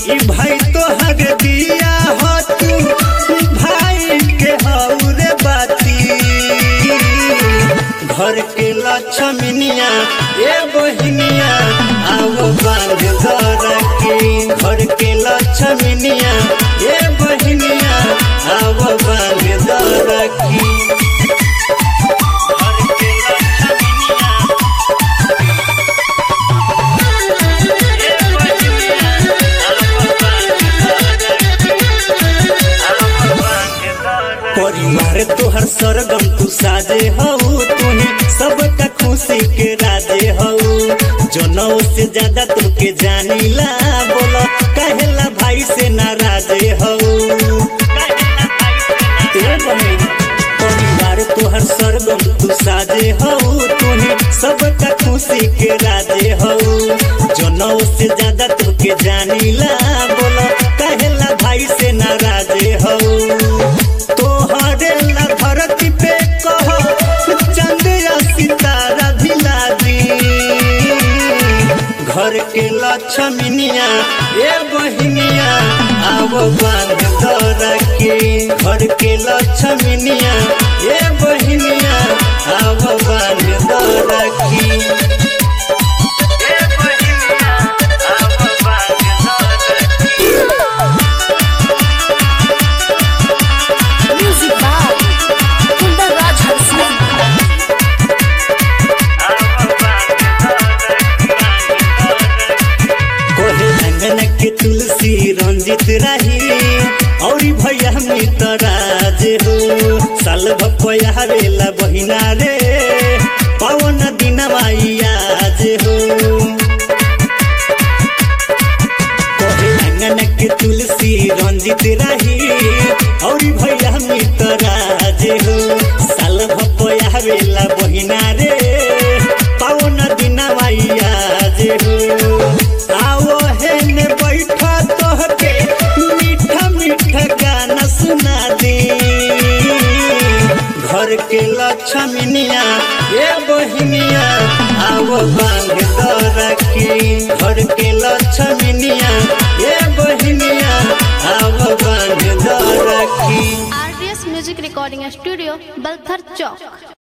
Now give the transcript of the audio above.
ई भाई तो हग दिया हो तू भाई के हौरे बाती घर के लक्ष्मनिया ए बहिनिया आओ बांध घर के घर के लक्ष्मनिया ए बहिनिया आओ बांध घर की घर के लक्ष्मनिया ए बहिनिया आओ परिवार तोहर सरगम तू साजे हऊ तुही सबका खुशी के राजे हऊ जनऊ से ज्यादा तुके जानीला बोला कहेला भाई से नाराजे हऊ ए बहिन, परिवार तोहर सरगम तू साजे हऊ तुही सबका खुशी के राजे हऊ जनऊ से ज्यादा तुके जानीला बोला कहेला भाई से नाराजे हऊ तोहरे ला धरती पे कह चंद या सितारा धिला दी घर के लक्ष्मनिया ए बहिनिया आव बांध दर के घर के लक्ष्मनिया ए बहिनिया आव बांध दर की ए बहिनिया आव बांध दर की Music by Kundar Raj Harsman. कोहे अंगन के तुलसी रंजित रही और भैया मितराज हो साल भपया रेला बहिना रे पवन दिन आज हो कोहे अंगन के तुलसी रंजित रही और भैया मितराज हो साल भपया रेला बहिना रे पवन दिन आज हो आओ हेने बैठा तोहके मीठा मीठा गाना सुना दे घर के लक्ष्मनिया ए बहिनिया आओ बांध दर के घर के लक्ष्मनिया ए बहिनिया आओ बांध दर की RDS Music Recording Studio, Balthar Chowk.